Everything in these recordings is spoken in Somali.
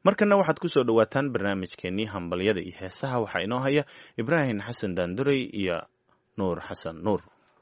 markana waxaad ku soo dhowaataan barnaamijkeenii hambalyada iyo heesaha waxaa inoo haya ibraahim xasan daandurey iyo nuur xasan nuur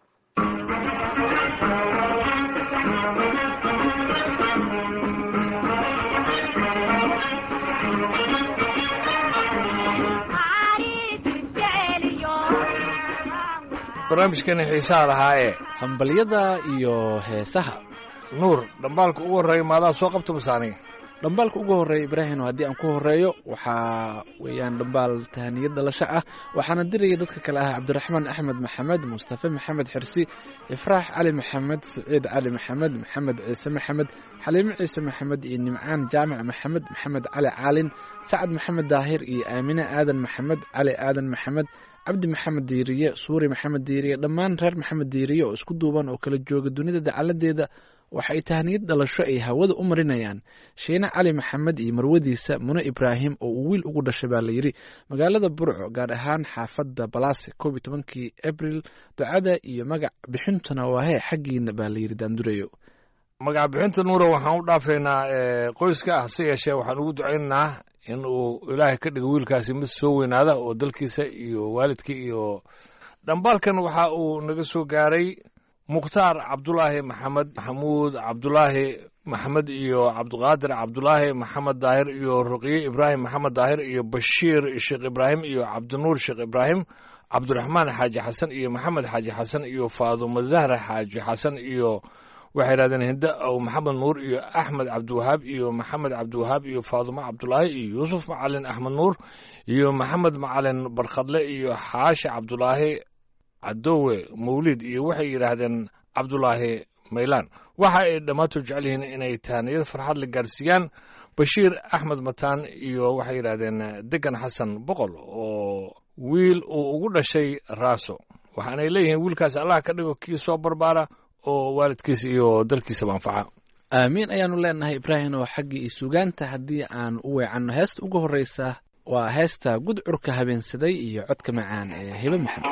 barnaamijkeeni xiisaha lahaa ee hambalyada iyo heesaha nuur dhambaalka ugu horreeya maadaa soo qabta masaaniga dhambaalka ugu horreeya ibraahino haddii aan ku horreeyo waxaa weeyaan dhambaal tahaniya dhalasho ah waxaana diraya dadka kale ah cabdiraxmaan axmed maxamed mustafe maxamed xirsi ifraax cali maxamed saciid cali maxamed maxamed ciise maxamed xaliimo ciise maxamed iyo nimcaan jaamac maxamed maxamed cali caalin sacad maxamed daahir iyo aamine aadan maxamed cali aadan maxamed cabdi maxamed diiriye suuri maxamed diiriye dhammaan reer maxamed diiriye oo isku duuban oo kala jooga dunida dacaladeeda waxay tahniyad dhalasho ay hawada u marinayaan shiine cali maxamed iyo marwadiisa mune ibraahim oo uu wiil ugu dhashay baa layidhi magaalada burco gaar ahaan xaafadda balaase koob iyo tobankii abril ducada iyo magac bixintuna waahee xaggiina baa layidhi daandureyo magac bixinta nuura waxaan u dhaafaynaa qoyska ah se yeeshee waxaan ugu ducaynaynaa in uu ilaahay ka dhigo wiilkaasi mid soo weynaada oo dalkiisa iyo waalidkii iyo dhambaalkan waxa uu naga soo gaaray mukhtaar cabdulaahi maxamed maxamuud cabdulaahi maxamed iyo cabdiqaadir cabdulaahi maxamed daahir iyo ruqye ibraahim maxamed daahir iyo bashiir sheekh ibraahim iyo cabdinuur sheekh ibraahim cabdiraxmaan xaaji xasan iyo maxamed xaaji xasan iyo faadumo zahra xaaji xasan iyo waxay yidhahdeen hinde ow maxamed nuur iyo axmed cabdiwahaab iyo maxamed cabdiwahaab iyo faadumo cabdulaahi iyo yuusuf macalin axmed nuur iyo maxamed macalin barkhadle iyo xaashi cabdulaahi cadowe mawlid iyo waxay yidhaahdeen cabdulaahi maylaan waxa ay dhammaantood jecel yihiin inay taaniyad farxad la gaarsiiyaan bashiir axmed mataan iyo waxay yidhaahdeen degan xasan boqol oo wiil uu ugu dhashay raaso waxaanay leeyihiin wiilkaasi allah ka dhigo kii soo barbaara oo waalidkiisa iyo dalkiisaba anfaca aamiin ayaanu leenahay ibraahim oo xaggii sugaanta haddii aan u weecanno heesta ugu horreysa waa heesta gudcurka habeensaday iyo codka macaan ee hibe maxamed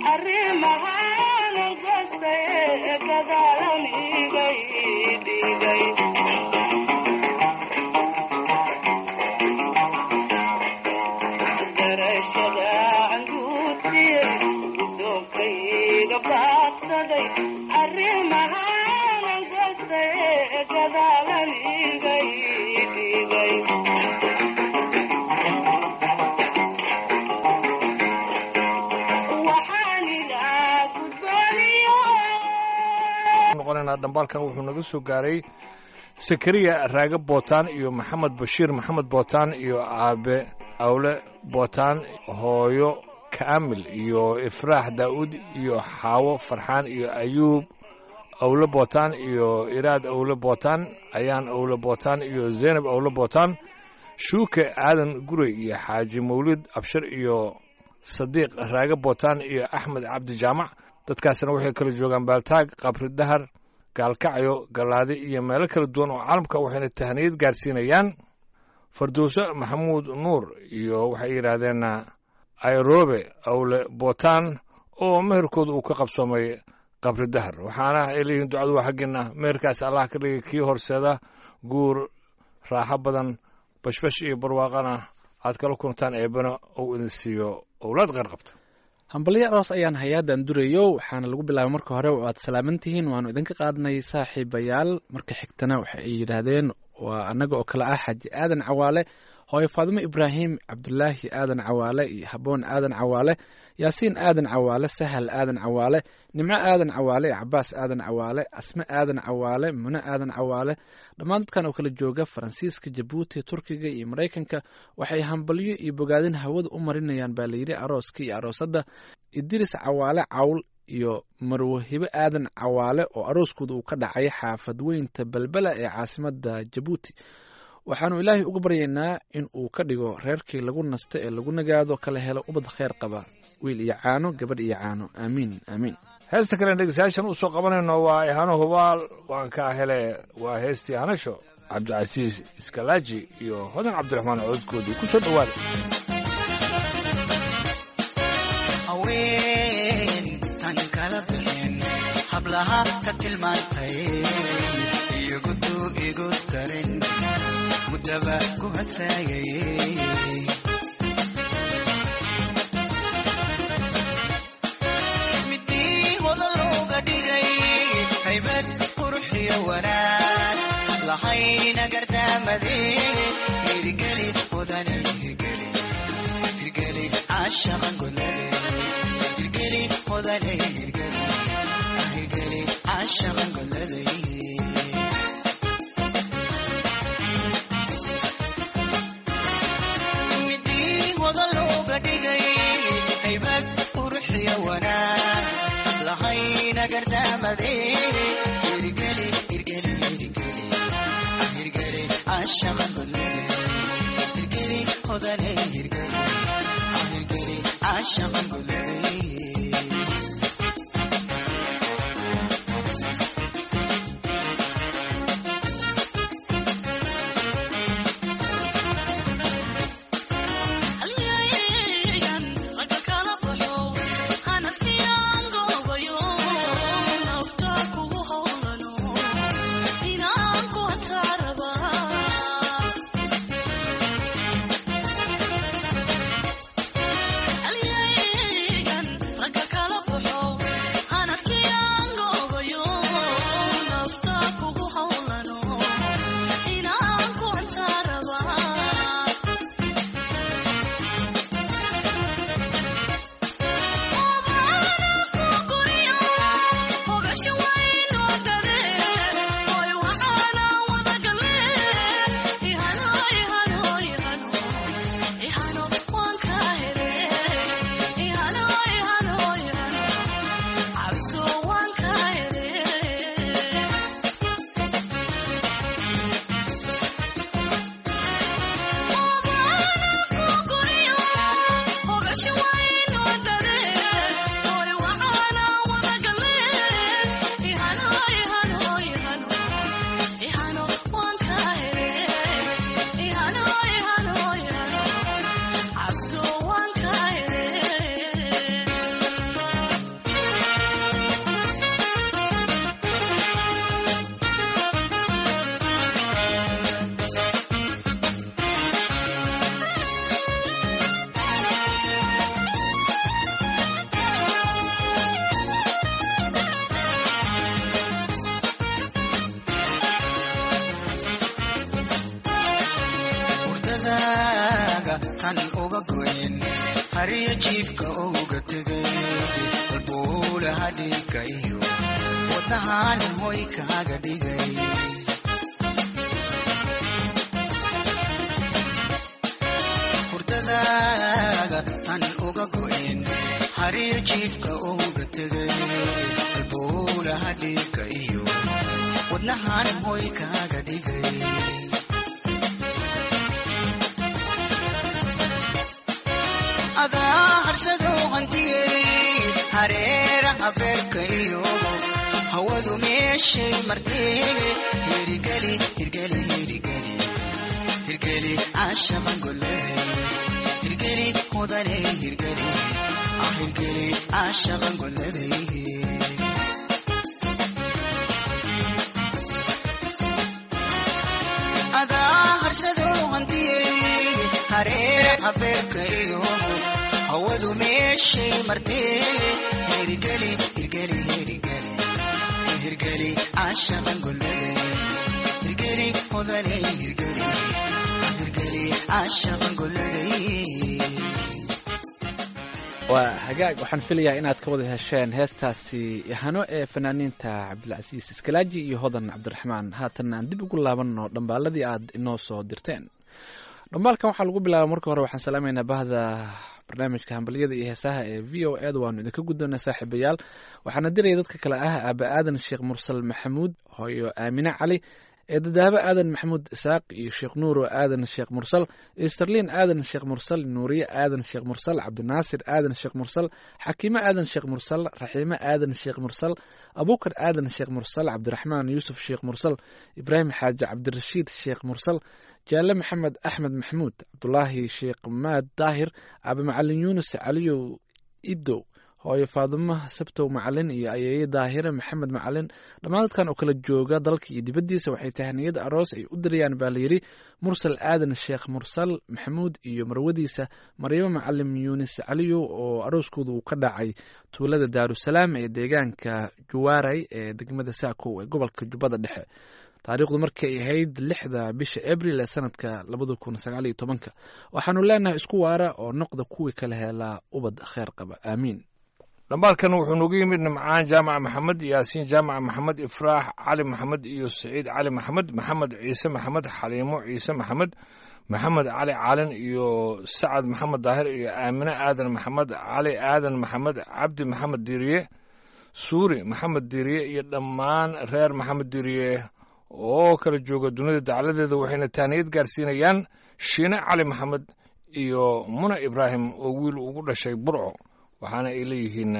dhambaalkan wuxuu naga soo gaaray sakariya raage bootaan iyo maxamed bashiir maxamed bootaan iyo aabe awle bootaan hooyo kaamil iyo ifraax daa'uud iyo xaawo farxaan iyo ayuub awle bootaan iyo iraad awle bootaan ayaan awle bootaan iyo zeynab awle bootaan shuuke aadan gurey iyo xaaji mawlid abshir iyo sadiiq raage bootaan iyo axmed cabdi jaamac dadkaasina waxay kala joogaan baaltaag qabri dahar gaalkacyo gallaadi iyo meelo kala duwan oo caalamka waxayna tahniyad gaarsiinayaan fardowso maxamuud nuur iyo waxay yidhaahdeen airobe awle bootaan oo meherkooda uu ka qabsoomay qabri dahar waxaana ay leeyihiin ducadu waa xaggeena meherkaas allah ka dhigay kii horseeda guur raaxo badan bashbash iyo barwaaqana aad kala kuntaan eebana uu idin siiyo owlaad qeyr qabta hambalyo aroos ayaan hay-addan durayo waxaana lagu bilaabay marka hore oo aad salaaman tihiin waanu idinka qaadnay saaxiibayaal marka xigtana waxa ay yidhaahdeen waa annaga oo kale ah xaaji aadan cawaale hooyo faadimo ibraahim cabdulaahi aadan cawaale iyo haboon aadan cawaale yaasiin aadan cawaale sahal aadan cawaale nimco aadan cawaale cabaas aadan cawaale asme aadan cawaale mune aadan cawaale dhammaan dadkan oo kala jooga faransiiska jabuuti turkiga iyo maraykanka waxay hambalyo iyo bogaadin hawada u marinayaan baa layidhi arooska iyo aroosadda idiris cawaale cawl iyo marwahibo aadan cawaale oo arooskooda uu ka dhacay xaafad weynta belbela ee caasimada jabuuti waxaanu ilaahay uga baryaynaa in uu ka dhigo reerkii lagu nasto ee lagu nagaado kala helo ubad kheyr qaba wiil iyo caano gabadh iyo caano aamiin aamiin heesta kalen dhegeystayaashan u soo qabanayno waa ihano hubaal waan kaa hele waa heestii hanasho cabdicasiis iskalaaji iyo hodan cabdiraxmaan codkoodii ku soo dhowaada haweentan kala bixin hablaha ka tilmaantay iyogudu igu darin mudaba ku hadraayay midii hodan looga dhigay haybad quruxiyo wanaag lahayna gardaamade hirgeli hodane hirgeli hirgeli caashaqan golade hirgeli hodane hirgeli hirgeli caashaqan golade midii hodan looga dhigay haybad quruxiyo wanaag lahayna gardaamade hirgeli hirgeli hirgeli hirgeli caashaqan golade hirgeli hodane hirgeli hirgeli caashaqan golade halbowlaha dhigayo wadnahan hoy kaaga dhigay hurdadaaga tan uga go'in xariir jiifka uga tegay halbowlaha dhigayo wadnahan hoy kaaga dhigay adaa harsado hantiyey hareeraha beerka iyo hawadu meeshay martee hirgeli hirgeli hirgeli hirgeli caashaban goley hirgeli mudane hirgeli ah hirgeli caashaban goley adaa harsado hantiyey hareeraha beerka iyo hawadu meeshay martee hirgeli hirgeli hirgeli hirgeli caashaban goley hirgeli mudane hirgeli hirgeli caashaban goley waa hagaag waxaan filayaa inaad ka wada hesheen heestaasi hano ee fanaaniinta cabdilcasiis iskalaaji iyo hodan cabdiraxmaan haatan aan dib ugu laabanno dhambaaladii aad inoo soo dirteen dhambaalkan waxaa lagu bilaaba marka hore waxaan salaamaynaa bahda barnaamijka hambalyada iyo heesaha ee v o eda waanu idinka guddoonaa saaxiibayaal waxaana diraya dadka kale ah aaba aadan sheekh mursal maxamuud hooyo aamine cali ee dadaabo aadan maxamuud isaaq iyo sheekh nuuro aadan sheekh mursal esterlin aadan sheekh mursal nuuriye aadan sheekh mursal cabdinaasir aadan sheekh mursal xakiime aadan sheekh mursal raxiime aadan sheekh mursal abukar aadan sheekh mursal cabdiraxmaan yuusuf sheekh mursal ibraahim xaaji cabdirashiid sheekh mursal jaale maxamed axmed maxamuud cabdulaahi sheekh maad daahir aabe macalin yuunus caliyow idow hooyo faadumo sabtow macalin iyo ayeeye daahire maxamed macalin dhammaan dadkan oo kala jooga dalka iyo dibaddiisa waxay tahaniyada aroos ay u dirayaan baa layidhi mursal aadan sheekh mursal maxamuud iyo marwadiisa maryamo macalim yuunis caliyow oo arooskooda uu ka dhacay tuulada daarusalaam ee deegaanka juwaaray ee degmada saakow ee gobolka jubbada dhexe taariikhdu markay ahayd lixda bisha abril ee sanadka labada kun sagaaliyo tobanka waxaanu leenahay isku waara oo noqda kuwii kala helaa ubad kheer qaba aamiin dhambaalkan wuxuu noogu yimid nimcaan jaamac maxamed yaasiin jaamac maxamed ifraax cali maxamed iyo saciid cali maxamed maxamed ciise maxamed xaliimo ciise maxamed maxamed cali caalin iyo sacad maxamed daahir iyo aamine aadan maxamed cali aadan maxamed cabdi maxamed diiriye suuri maxamed diiriye iyo dhammaan reer maxamed diiriye oo kala jooga dunida dacladeeda waxayna taaniyad gaarsiinayaan shiine cali maxamed iyo muna ibraahim oo wiil ugu dhashay burco waxaana ay leeyihiin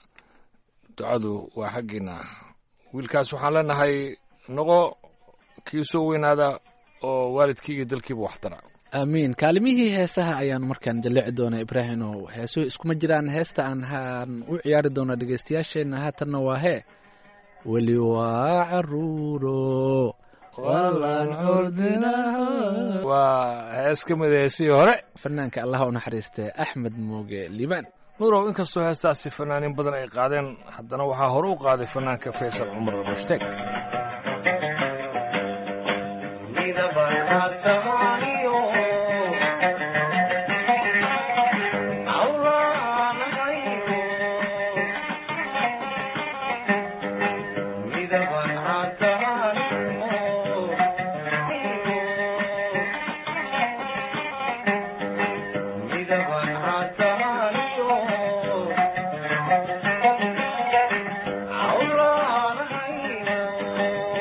ducadu waa xaggiina wiilkaas waxaan leenahay noqo kii soo weynaada oo waalidkii iyo dalkiiba waxtara aamiin kaalimihii heesaha ayaanu markaan jallici doonaa ibraahim oo heesuhu iskuma jiraan heesta aan haan u ciyaari doona dhegeystayaasheenna haatanna waa hee weli waa caruuro waa hees ka mid heesihii hore fanaanka allaha u naxariistee axmed muuge liibaan nuurow inkastoo heestaasi fanaaniin badan ay qaadeen haddana waxaa hore u qaaday fanaanka faysal cumar mushtaeg Oh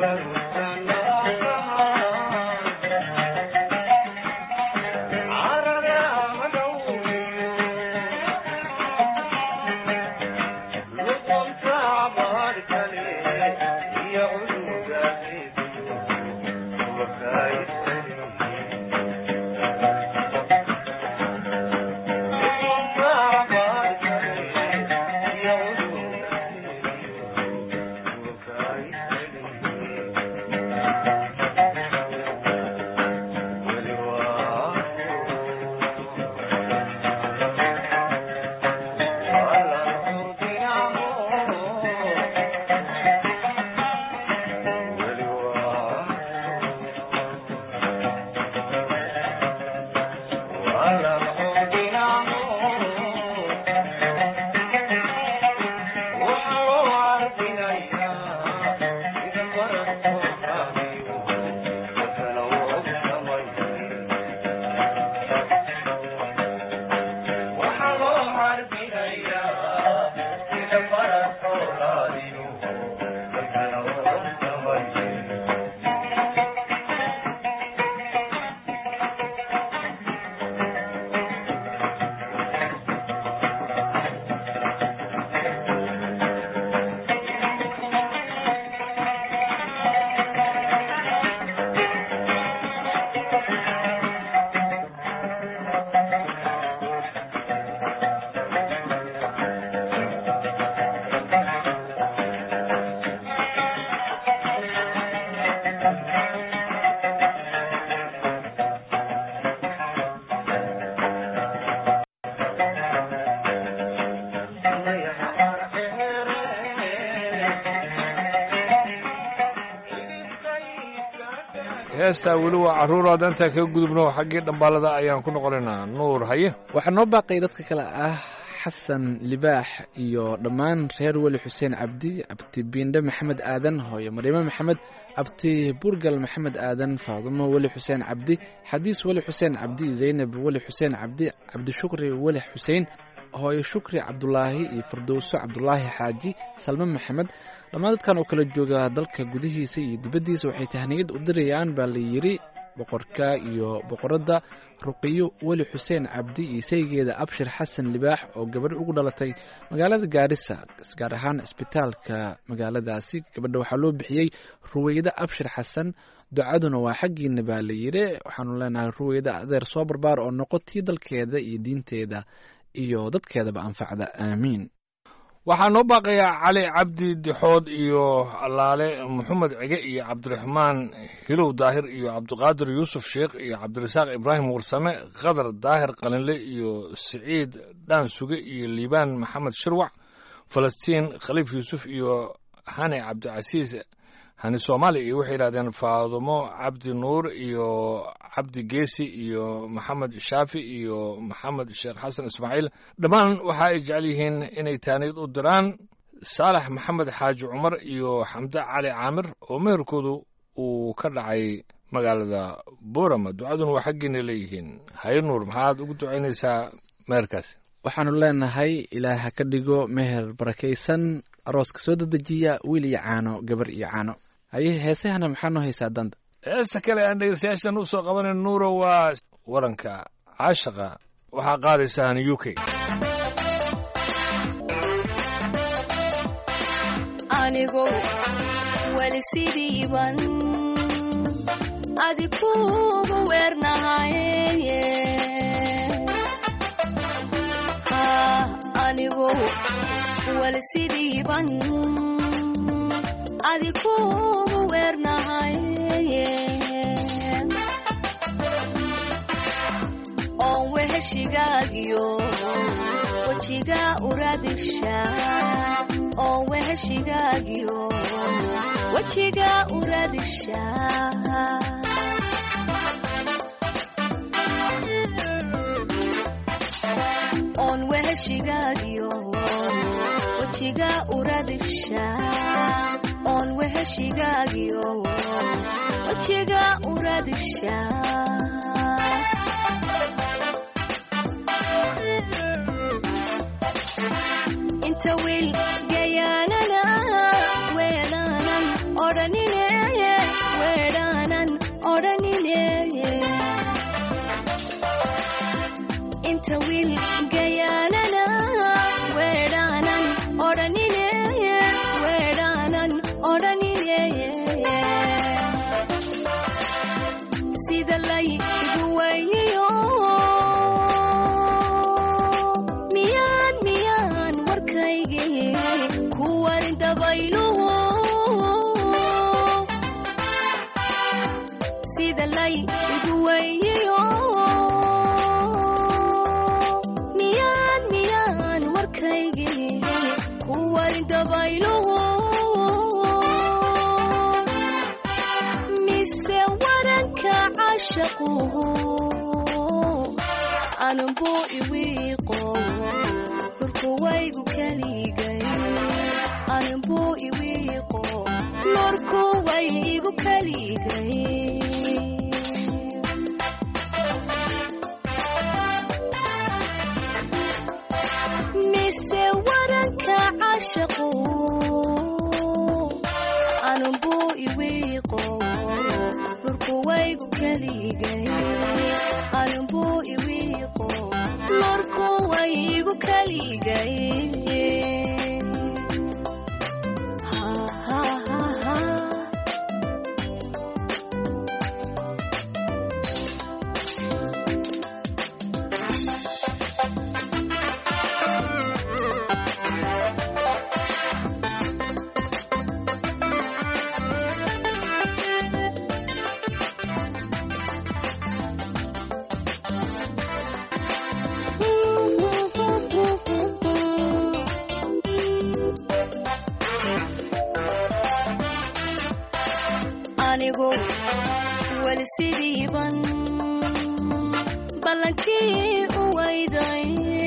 heestaa weli waa carruuraad intaan kaga gudubno xaggii dhambaalada ayaan ku noqonaynaa nuur haye waxaa noo baaqay dadka kale ah xasan libaax iyo dhammaan reer weli xuseen cabdi abti biindhe maxamed aadan hooyo mariime maxamed abti burgal maxamed aadan faadumo weli xuseen cabdi xadiis weli xuseen cabdi zaynab weli xuseen cabdi cabdishukri weli xuseen hooyo shukri cabdulaahi iyo firdowso cabdulaahi xaaji salme maxamed dhammaan dadkan oo kala jooga dalka gudihiisa iyo dibaddiisa waxay tahniyad u dirayaan baa la yidhi boqorka iyo boqoradda ruqiyo weli xuseen cabdi iyo saygeeda abshir xasan libaax oo gabadh ugu dhalatay magaalada gaarisa gaar ahaan isbitaalka magaaladaasi gabadha waxaa loo bixiyey ruweyde abshir xasan ducaduna waa xaggiina baa la yidhi waxaanu leenahay ruweyde adeer soo barbaar oo noqotii dalkeeda iyo diinteeda iyo dadkeedaba anfacda aamiin waxaa noo baaqayaa cali cabdi dixood iyo allaale maxamed cige iyo cabdiraxmaan hilow daahir iyo cabdiqaadir yuusuf sheekh iyo cabdirasaaq ibraahim warsame khadar daahir qalinle iyo siciid dhaan suge iyo liibaan maxamed shirwac falastiin khaliif yuusuf iyo hani cabdicasiis hani soomaali iyo waxay yidhahdeen faadumo cabdi nuur iyo cabdi geesi iyo maxamed shaafi iyo maxamed sheekh xasan ismaaciil dhammaan waxa ay jecel yihiin inay taaniyad u diraan saalax maxamed xaaji cumar iyo xamde cali caamir oo meherkoodu uu ka dhacay magaalada boorama ducaduna waa xaggiina leeyihiin haye nuur maxaad ugu ducaynaysaa meherkaasi waxaanu leenahay ilaah ha ka dhigo meher barakaysan arooska soo dedejiya wiil iyo caano gabar iyo caano haye heesahana maxaa noo haysaa danta heesta kale aan dhegeystayaashan u soo qabanan nuuro waa waranka caashaqa waxaa qaadaysaan u k anigo weli sidiiban adi kuugu weernahaye anigo weli sidiiban adi kuugu weernahaye oon weheshigaagiyo wejiga uradisha oon weheshigaagiyo wejiga uradisha oon weheshigaagiyo wejiga uradisha oon weheshigaagiyo wejiga uradisha inta wiil gayaanana weelaanan odhanine odhanine sida laygu weyniyo miyaan miyaan warkaygii ku warin dabayluhu sida laygu weyniyo miyaan miyaan warkaygii ku warin dabayluhu mise waranka cashaquhu anunbuu iwiiqo lurkuwaygu kaligay anunbuu iwiiqo lurkuwaygu kaligay mise waranka cashaqu anunbuu iwiiqo lurkuwaygu kaligay anunbuu iwiiqo lurkuwaygu kaligay Ha, ha, ha, ha. anigu weli sidiiban ballankii u wayday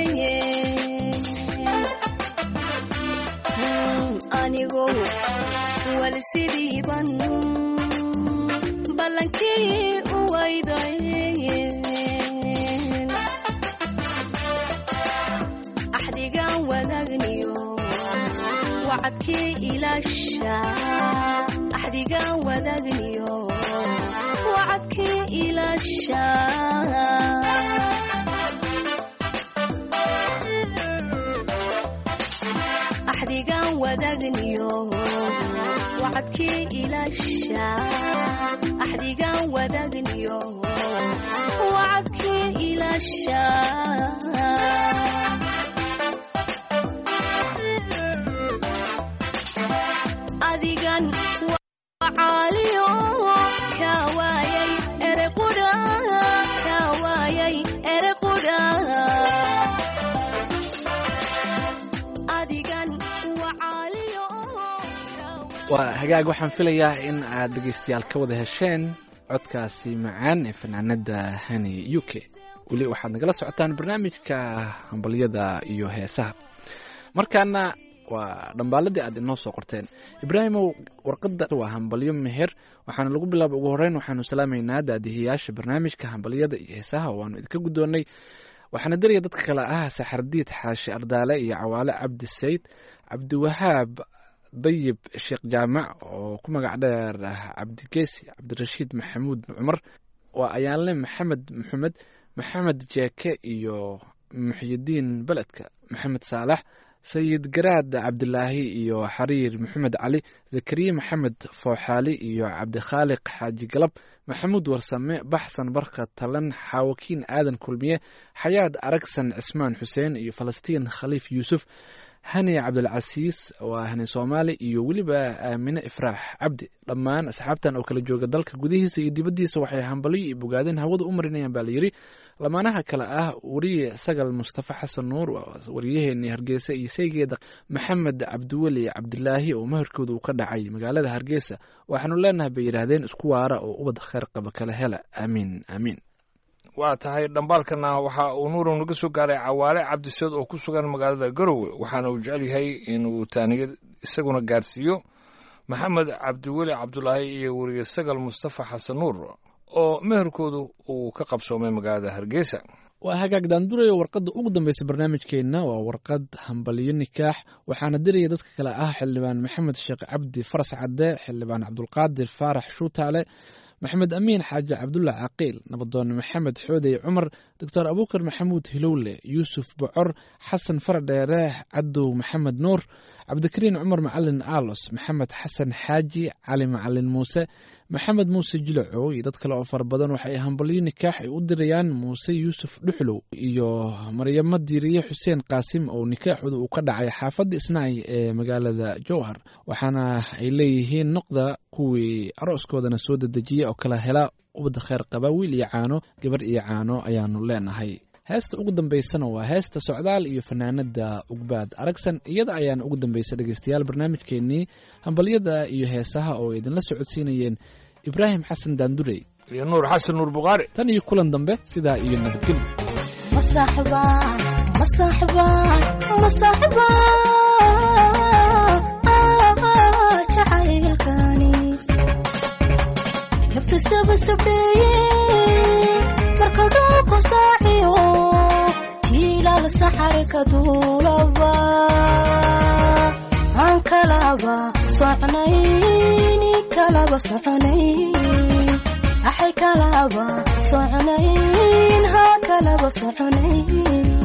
anigu weli sidiiban ballankii u wayday axdigaan wadaagniyo wacadkii ilaasha axdigaan wadaagniyo wacadkii ilaasha axdigaan wadaagniyo wacadkii ilaasha axdigaan wadaagniyo wacadkii ilaasha adigan wacaaliyo ka waayay erequdha ka waayay erequdha adigan wacaaliyo ka waayay waa hagaag waxaan filayaa in aad dhegeystayaal ka wada hesheen codkaasi macaan ee fanaanada hani u k weli waxaad nagala socotaan barnaamijka hambalyada iyo heesaha markaana waa dhambaaladii aad inoo soo qorteen ibraahimow warqadda waa hambalyo meher waxaana lagu bilaaba ugu horeyn waxaanu salaamaynaa daadihiyaasha barnaamijka hambalyada iyo heesaha waanu idinka guddoonnay waxaana daraya dadka kale ah saxardiid xaashi ardaale iyo cawaale cabdi sayd cabdiwahaab dayib sheekh jaamac oo ku magac dheer cabdigeesi cabdirashiid maxamuud cumar waa ayaanle maxamed maxamed maxamed jeeke iyo muxyidiin beledka maxamed saalax sayid garaad cabdilaahi iyo xariir maxamed cali zakariye maxamed fooxaali iyo cabdikhaaliq xaaji galab maxamuud warsame baxsan barka talan xaawakiin aadan kulmiye xayaad aragsan cismaan xuseen iyo falastiin khaliif yuusuf hani cabdilcasiis waa hani soomaali iyo weliba aamine ifraax cabdi dhammaan asxaabtan oo kala jooga dalka gudihiisa iyo dibaddiisa waxay hambalyo iyo bogaadeen hawada u marinayaan baa layidhi lamaanaha kale ah wariye sagal mustafa xasan nuur wariyaheenii hargeysa iyo saygeeda maxamed cabdiweli cabdilaahi oo maherkooda uu ka dhacay magaalada hargeysa waxaanu leenahay bay yidhaahdeen isku waara oo ubad kheyr qaba kala hela aamiin aamiin waa tahay dhambaalkana waxa uu nuurow naga soo gaaray cawaale cabdiseed oo ku sugan magaalada garowe waxaana uu jecel yahay inuu taaniyad isaguna gaarsiiyo maxamed cabdiweli cabdulaahi iyo weriye sagal mustafa xasan nuur oo meherkoodu uu ka qabsoomay magaalada hargeysa waa hagaag daandurayo warqadda ugu dambeysa barnaamijkeenna waa warqad hambalyo nikaax waxaana diraya dadka kale ah xildhibaan maxamed sheekh cabdi faras cadde xildhibaan cabdulqaadir faarax shuutaale maxamed amiin xaaji cabdulla caqiil nabadoon maxamed xoodey cumar doctor abuukar maxamuud hilowle yuusuf bocor xasan faradheere cadow maxamed nuur cabdikariin cumar macalin aalos maxamed xasan xaaji cali macalin muuse maxamed muuse jilacow iyo dad kale oo fara badan waxay hambalyo nikaax ay u dirayaan muuse yuusuf dhuxlow iyo maryamo diiriye xuseen qaasim oo nikaaxooda uu ka dhacay xaafadda isnaay ee magaalada jowhar waxaana ay leeyihiin noqda kuwii arooskoodana soo dedejiya oo kala hela ubadda kheyr qaba wiil iyo caano gabar iyo caano ayaanu leenahay heesta ugu dambaysana waa heesta socdaal iyo fanaanada ugbaad aragsan iyada ayaana ugu dambaysa dhegeystayaal barnaamijkeenii hambalyada iyo heesaha oo idinla socodsiinayeen ibraahim xasan daandurey iyo nuur xasan nuur bukhaari tan iyo kulan dambe sidaa iyo nabadgelyo مصاحبة مصاحبة مصاحبة jacaylkani naftisaba sabeeye marka dhulku saaciyo jiilal saxari ka duulaba aan kalaba socnayni kalaba soconayn axay kalaba soconayn ha kalaba soconayn